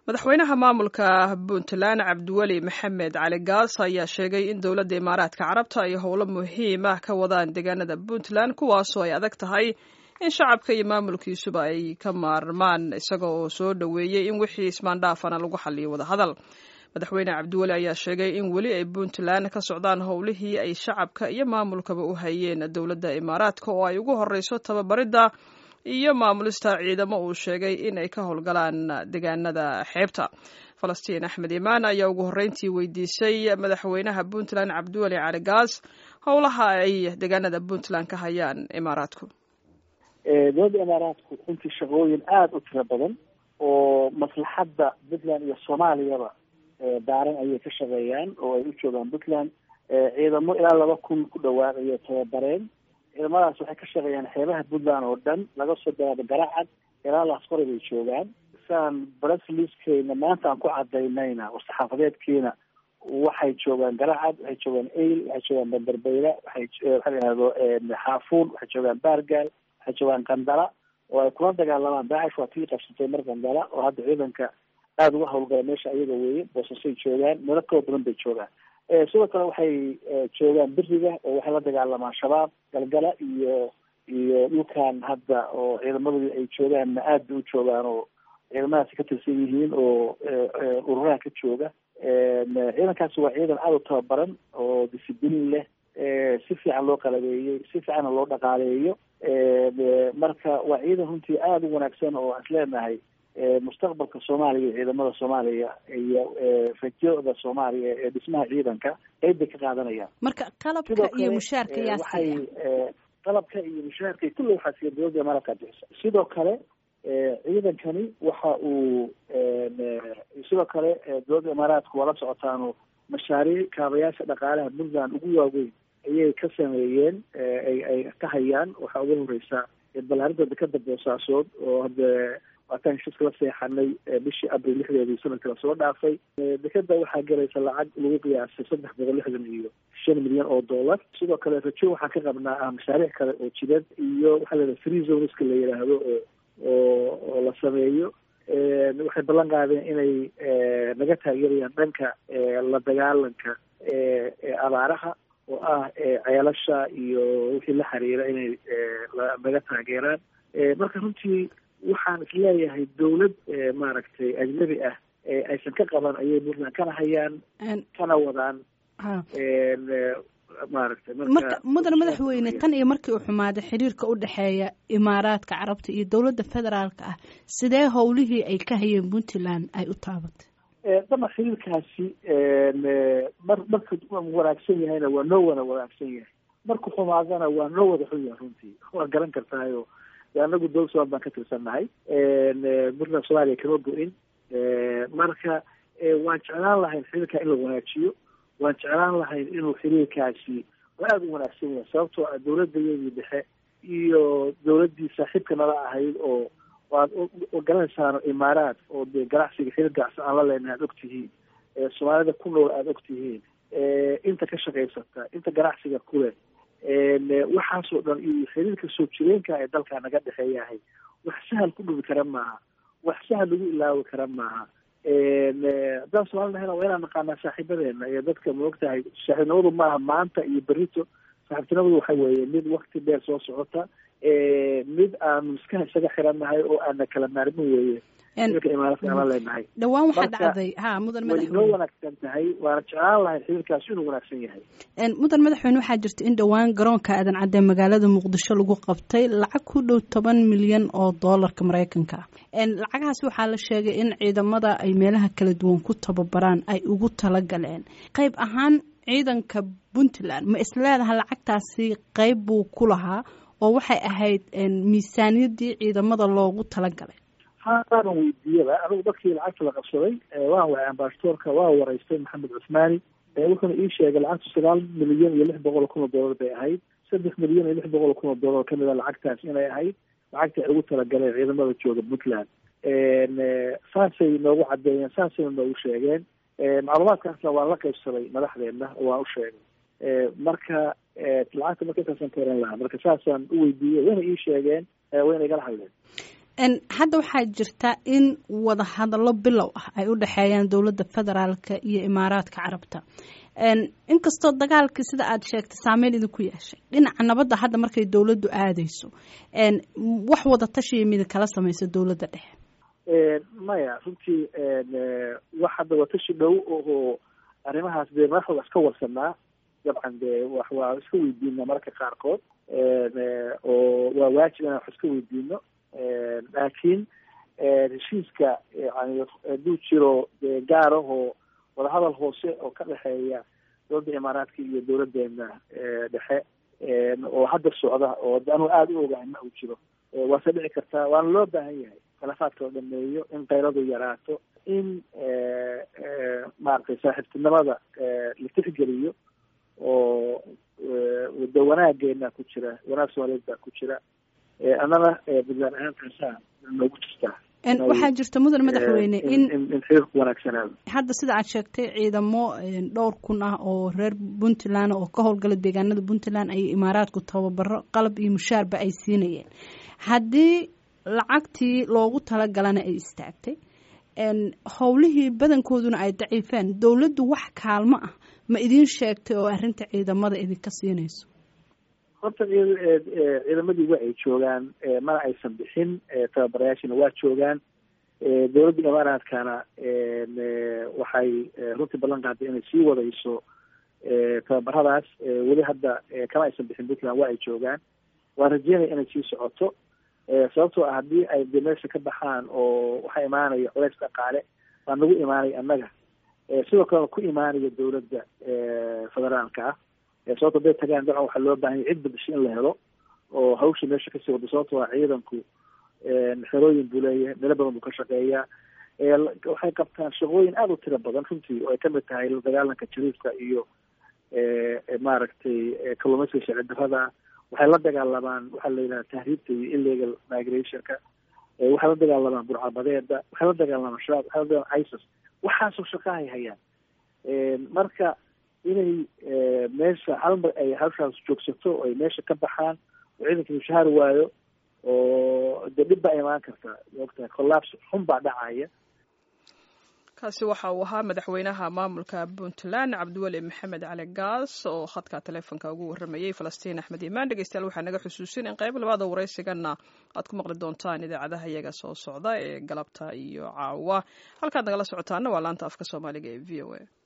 madaxweynaha maamulka puntland cabdiweli maxamed cali gaas ayaa sheegay in dowladda imaaraadka carabta ay howlo muhiim ah ka wadaan deegaanada puntland kuwaasoo ay adag tahay in shacabka iyo maamulkiisuba ay ka maarmaan isaga oo soo dhoweeyey in wixii ismaandhaafana lagu xaliyo wadahadal madaxweyne cabdiweli ayaa sheegay in weli ay puntland ka socdaan howlihii ay shacabka iyo maamulkaba u hayeen dowladda imaaraadka oo ay ugu horeyso tababaridda iyo maamulista ciidamo uu sheegay in ay ka howlgalaan deegaanada xeebta falastiin axmed imaan ayaa ugu horreyntii weydiisay madaxweynaha puntland cabdiweli cali gaas howlaha ay deegaanada puntland ka hayaan imaaraadku dowladda imaaraadku runtii shaqooyin aada u tiro badan oo maslaxadda puntland iyo soomaaliyaba daaran ayay ka shaqeeyaan oo ay u joogaan puntland ciidamo ilaa laba kun ku dhawaad ayay tababareen ciidamadaas waxay ka shaqeeyaan xeebaha puntland oo dhan laga soo bilaabo garacad ilaa laasqori bay joogaan saan brasliskeyna maanta aan ku cadaynayna oo saxaafadeedkiina waxay joogaan garacad waxay joogaan ail waxay joogaan banderbeyla waxay waxa la yihahdo xaafuun waxay joogaan baargaal waxay joogaan qandala oo ay kula dagaalamaan daacish waa tii qabsatay mar qandala oo hadda ciidanka aada uga hawlgala meesha ayaga weeye boosasay joogaan meelo kala badan bay joogaan sidoo kale waxay joogaan beriga oo waxay la dagaalamaan shabaab galgala iyo iyo dhulkan hadda oo ciidamadii ay joogaanna aad bay u joogaan oo ciidamadaasi ka tirsan yihiin oo ururaha ka jooga ciidankaasi waa ciidan aada u tababaran oo discibliin leh si fiican loo qalabeeyey si fiicanna loo dhaqaaleeyo marka waa ciidan runtii aada u wanaagsan oo aan isleenahay mustaqbalka soomaaliya iyo ciidamada soomaaliya iyo rajada soomaaliya ee dhismaha ciidanka qeyb bay ka qaadanayaan marka qalabka iyo mushaarka yaa waxay qalabka iyo mushaarka kulle waxaa siiya dowladda imaaraadka bixisa sidoo kale ciidankani waxa uu sidoo kale dowladda imaaraadku waa la socotaano mashaariic kaabayaasha dhaqaalaha puntland ugu waaweyn ayay ka sameeyeen ay ay ka hayaan waxaa ugu horeysa balaarinta dekada boosaasood oo hadda waataan heshiiska la seexanay bishii abril lixdeedii sanadka lasoo dhaafay dekeda waxaa gelaysa lacag lagu qiyaasay saddex boqol lixdan iyo shan milyan oo dollar sidoo kale rajo waxaan ka qabnaa ah mashaariic kale oo jidad iyo waxaa layidhaha free zoneska la yidhaahdo oo oo oo la sameeyo waxay ballan qaadeen inay naga taageerayaan dhanka la dagaalanka abaaraha oo ah ceelasha iyo wixii la xiriira inay naga taageeraan marka runtii waxaan isleeyahay dowlad maaragtay ajnabi ah aysan ka qaban ayay puntland kana hayaan kana wadaan maaragtay marka mudan madaxweyne tan iyo markii uu xumaaday xiriirka u dhexeeya imaaraadka carabta iyo dowladda federaalka ah sidee howlihii ay ka hayeen puntland ay u taabatay dama xiriirkaasi mar marka wanaagsan yahayna waa noo wada wanaagsan yahay marku xumaadana waa noo wada xun yahay runtii waa garan kartaayo anagu dowlad somaal baan ka tirsannahay puntland soomaaliya kama go-in marka waan jeclaan lahayn xiriirka in la wanaajiyo waan jeclaan lahayn inuu xiriirkaasi aada u wanaagsan yahay sababtoo ah dowladayadii dhexe iyo dowladdii saaxiibka nala ahayd oo waad garanaysaano imaaraad oo dee ganacsiga xiriir ganacsi aan la leenahay aada og tihiin soomaalida ku nool aada og tihiin inta ka shaqaysata inta ganacsiga kuleh waxaasoo dhan iyo xiriirka soo jireenka ee dalka naga dhexeeyahay wax sahal ku dhubi kara maaha wax sahal lagu ilaawi kara maaha haddaan soomali nahayna waa inaan naqaanaa saaxiibadeena iyo dadka maogtahay saaxiibnimadu maaha maanta iyo berito saaxiibtinimadu waxa weeye mid wakti dheer soo socota mid aanu iska isaga xirannahay oo aana kala maarmin weeye xiriirka imaaraadka aan la leenahay dhawaan waxaa dhacday ha mudan way noo madaxweyne wanaagsan tahay waana jeclaan lahayn xiriirkaasi inuu wanaagsan yahay mudan madaxweyne waxaa jirta in dhowaan garoonka aadan cadde magaalada muqdisho lagu qabtay lacag ku dhow toban milyan oo doolarka maraykanka ah lacagahaas waxaa la sheegay in ciidamada ay meelaha kala duwan ku tababaraan ay ugu talagaleen qayb ahaan ciidanka puntland ma isleedaha lacagtaasi qayb buu ku lahaa oo waxay ahayd miisaaniyadii ciidamada loogu talagalay haadan weydiiyaba anigu dadkii lacagta la qabsaday waan waay ambasadoorka waa wareystay maxamed cusmaani wuxuuna ii sheegay lacagtu sagaal milyan iyo lix boqol oo kun oo dollar bay ahayd saddex milyan iyo lix boqol oo kun oo dollar kamid a lacagtaas inay ahayd lacagta ay ugu talagaleen ciidamada jooga puntland saasay noogu cadeeyeen saasayna noogu sheegeen macluumaadkaasna waan la qaybsaday madaxdeena oo waan u sheegay marka lacagta marka intaasaan ka oran lahaa marka saasaan u weydiiyey wayna ii sheegeen wayna igala hadleen hadda waxaa jirta in wadahadallo bilow ah ay u dhexeeyaan dowladda federaalka iyo imaaraadka carabta inkastoo dagaalkii sida aad sheegtay saameyn idinku yeeshay dhinaca nabadda hadda markay dowladdu aadayso wax wada tashiya midi kala samaysa dowladda dhexe maya runtii wax hadda watashi dhow oo arrimahaas dee madaxooda iska warsanaa dabcan dee wax waa iska weydiina mararka qaarkood oo waa waajib inaan wax iska weydiino laakiin heshiiska yani hadduu jiro dee gaar ahoo wadahadal hoose oo ka dhexeeya dowladda imaaraadka iyo dowladeena dhexe oo hadda socda oo anuu aada u ogahay ma uu jiro waase dhici kartaa waana loo baahan yahay khilaafaadka la dhameeyo in kayradu yaraato in maaragtay saaxiibtinimada la tixgeliyo oo wada wanaageena ku jira wanaag soomaaliyeed baa ku jira annana puntland ahaantaasaa noogu jirtaa waxaa jirta mudan madaxweyne in in xiriirku wanaagsanaado hadda sida aad sheegtay ciidamo dhowr kun ah oo reer puntland oo ka howlgala deegaanada puntland ay imaaraadku tababaro qalab iyo mushaarba ay siinayeen haddii lacagtii loogu talagalana ay istaagtay howlihii badankooduna ay daciifeen dowladdu wax kaalmo ah ma idiin sheegtay oo arrinta ciidamada idinka siinayso horta ciidamadii waa ay joogaan mana aysan bixin tababarayaashina waa joogaan dowladda imaaraadkana waxay runtii ballan qaaday inay sii wadayso tababaradaas weli hadda kama aysan bixin puntland waa ay joogaan waan rajeynaya inay sii socoto sababtoo ah haddii ay de meesha ka baxaan oo waxaa imaanaya culays dhaqaale baa nagu imaanaya annaga sidoo kalena ku imaanaya dowladda federaalka ah sababto haday tagaan dabcan waxaa loo baahanya cid badasho in la helo oo hawsha meesha kasii wado sababto ah ciidanku xerooyin buu leeyahay meelo badan buu ka shaqeeyaa waxay qabtaan shaqooyin aada u tiro badan runtii oo ay kamid tahay la dagaalanka jariifka iyo maaragtay kalluumaysiga sharci darrada waxay la dagaalamaan waxaa la yidhaha tahriibta iyo illegal migrationka waxay la dagaalamaan burcabadeeda waxay la dagaalamaan shabaab waxay la dagaalamaan isis waxaasoo shaqahay hayaan marka inay meesha halmar ay hawshaas joogsato oo ay meesha ka baxaan oo ciidanka mushahaar waayo oo dee dhib baa imaan karta maogtahay collapse xun baa dhacaya kaasi waxa uu ahaa madaxweynaha maamulka puntland cabdiweli maxamed cali gaas oo khadka taleefonka ugu waramayey falastiin axmed imaan dhegeystayaal waxaa naga xusuusin in qayb labaada waraysigana aad ku maqli doontaan idaacadaha iyaga soo socda ee galabta iyo caawa halkaad nagala socotaana waa laanta afka soomaaliga ee v o a